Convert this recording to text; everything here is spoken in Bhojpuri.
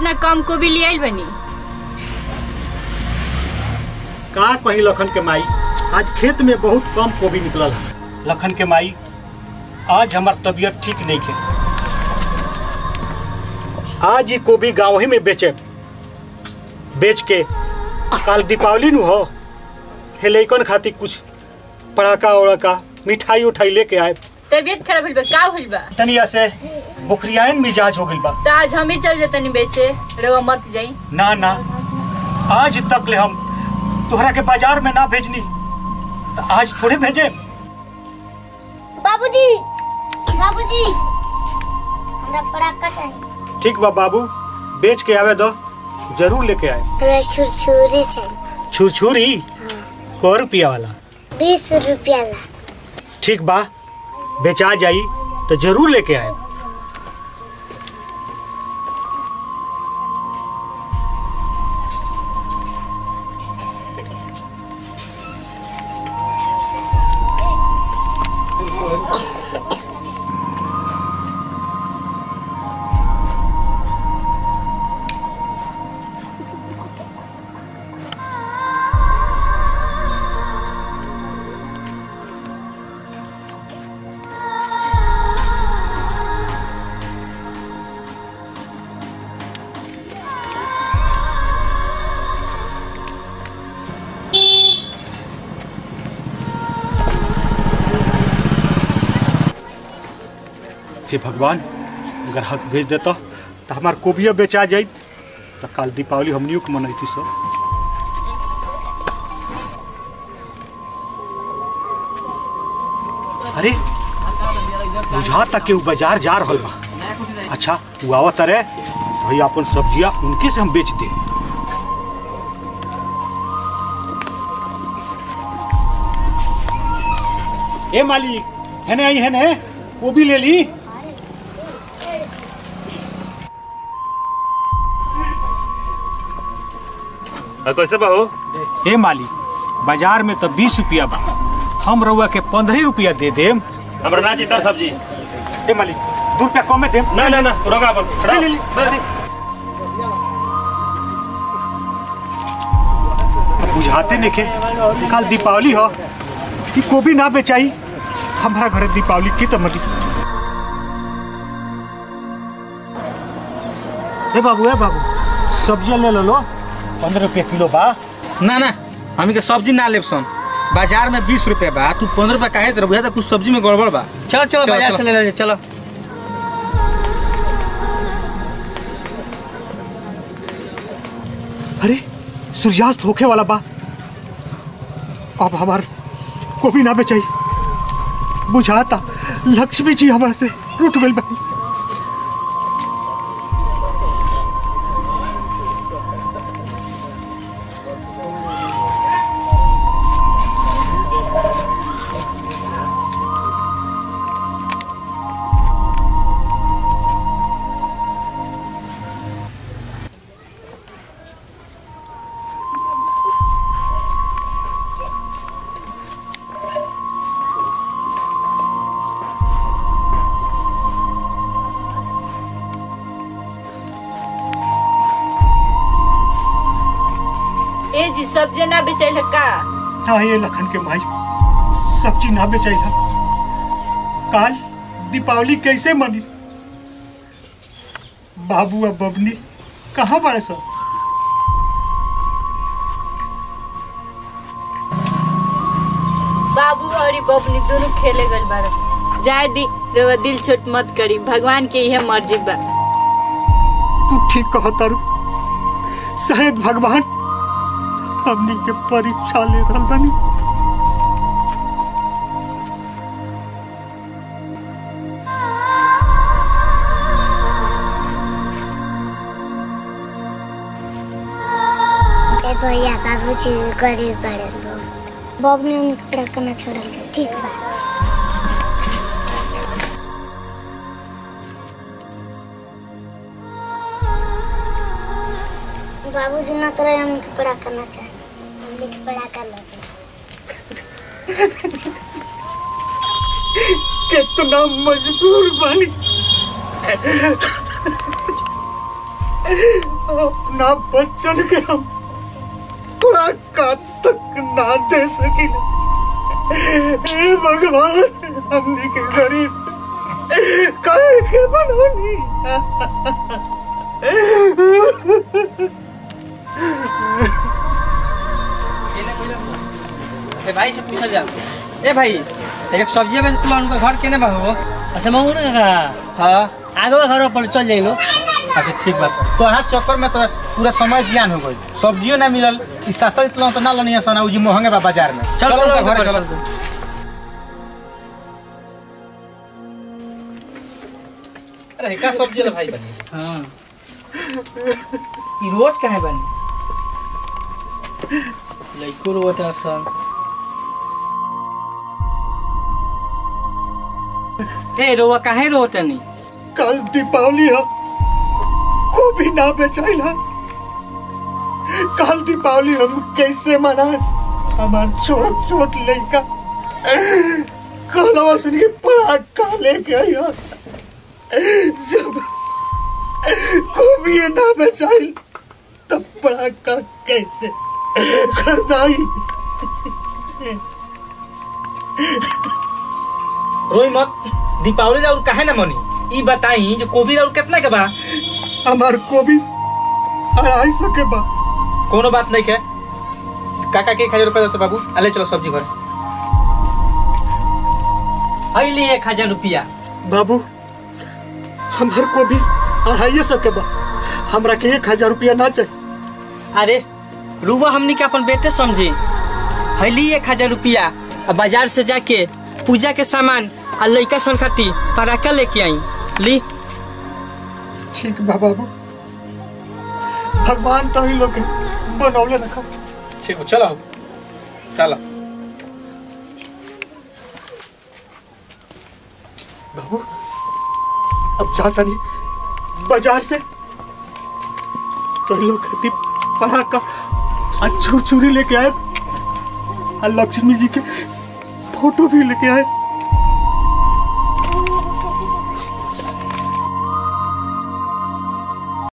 इतना कम को भी ले आइल बनी का कहीं लखन के माई आज खेत में बहुत कम कोबी निकलल है लखन के माई आज हमार तबीयत ठीक नहीं है आज ही कोबी गाँव ही में बेचे बेच के काल दीपावली नु हो हे लइकन खातिर कुछ पड़ाका उड़ाका मिठाई उठाई लेके आए तबीयत खराब होइल बा का होइल बा तनिया से बुखरियान मिजाज हो गइल बा तो आज हम ही चल जतनी बेचे रवा मत जाई ना ना आज तक ले हम तोहरा के बाजार में ना भेजनी तो आज थोड़े भेजे बाबूजी बाबूजी हमरा पटाखा चाहिए ठीक बा बाबू बेच के आवे दो जरूर लेके आए हमरा छुरछुरी चाहिए छुरछुरी को रुपया वाला बीस रुपया ला ठीक बा बेचा जाई तो जरूर लेके आए हे भगवान अगर हाथ भेज देता तो हमार कोबिया बेचा जाई तो काल दीपावली हमनियों के मनैती सब अरे बुझाता कि उ बाजार जा रहल बा अच्छा वो आवत रे भाई अपन सब्जियां उनके से हम बेच दे ए मालिक है आई है ने वो भी ले ली और कैसे बहू ए मालिक बाजार में तो बीस रुपया बा हम रउआ के पंद्रह रुपया दे देम हमरा ना चिंता सब्जी ए मालिक दू रुपया कम में देम ना ना ना तू रखा अपन खड़ा ले, ले, ले, ले। अब बुझाते नेके कल दीपावली हो कि कोबी ना बेचाई हमारा घर दीपावली की तमली ए बाबू ए बाबू सब्जियां ले लो पंद्रह रुपया किलो बा ना ना हमी के सब्जी ना लेब सन बाजार में बीस रुपए बा तू पंद्रह रुपया काहे तरह बुझा कुछ सब्जी में गड़बड़ बा चलो चलो बाजार से ले ले चलो अरे सूर्यास्त होके वाला बा अब हमार कोबी ना बेचाई बुझाता लक्ष्मी जी हमारे से रूठ गई बा ए जी सब्जी ना बेचैल है का था ये लखन के भाई सब्जी ना बेचाई था काल दीपावली कैसे मनी बाबू अब बबनी कहाँ बड़े सब बाबू और ई बबनी दोनों खेले गल बारस जाए दी रवा दिल छोट मत करी भगवान के यह मर्जी बा तू ठीक कहो तारू शायद भगवान हमनी के परीक्षा ले रहल बानी ए भैया बाबूजी गरीब बड़े बहुत बबनी उनके पटाखा ना छोड़ल के ठीक बा बाबूजी ना तरह हमके पटाखा ना चाहिए हमके पटाखा ना चाहिए कितना मजबूर बानी अपना बच्चन के हम थोड़ा का तक ना दे सकी हे भगवान हमने के गरीब काहे के बनौनी ए भाई से पूछा जा ए भाई एक सब्जी में से तुम उनका घर केने बा हो अच्छा मंगू ना का हाँ आगे घर पर चल जाइलो अच्छा ठीक बात तो हर चक्कर में तो पूरा समय जियान हो गई सब्जियों ना मिलल ई सस्ता इतना तो ना लनी आसान उजी महंगे बा बाजार में चल चल उनका घर घरे चल चलो। अरे का सब्जी ले भाई बनी हां ई रोड काहे बनी लइको रोड सन ए रोवा काहे रोटनी कल दीपावली है को भी ना बेचाइला कल दीपावली हम कैसे मनाए हमार छोट छोट लड़का कहलवा सुन के पड़ाका लेके आया जब को भी ये ना बेचाइल तब पड़ाका कैसे खरीदाई रोई मत दीपावली और काहे ना मनी ई बताई जो कोबी और कितना के बा हमार को भी अढ़ाई सौ के बाद कोनो बात नहीं के काका के एक हजार रुपया देते बाबू अले चलो सब्जी घर अइली एक हजार रुपया बाबू हमार को भी अढ़ाई सौ के बा हमरा के एक हजार रुपया ना चाहिए अरे रुआ हमनी के अपन बेटे समझी हली एक हजार रुपया आ बाजार से जाके पूजा के सामान आ लइका सन खाती पराका लेके आई ली ठीक बा बाबू भगवान तो ही लोग के बनौले रखा ठीक हो चलो चलो बाबू अब जाता नहीं बाजार से तो इन लोग खेती पढ़ा का और छुरछुरी लेके आए और लक्ष्मी जी के फोटो भी लेके आए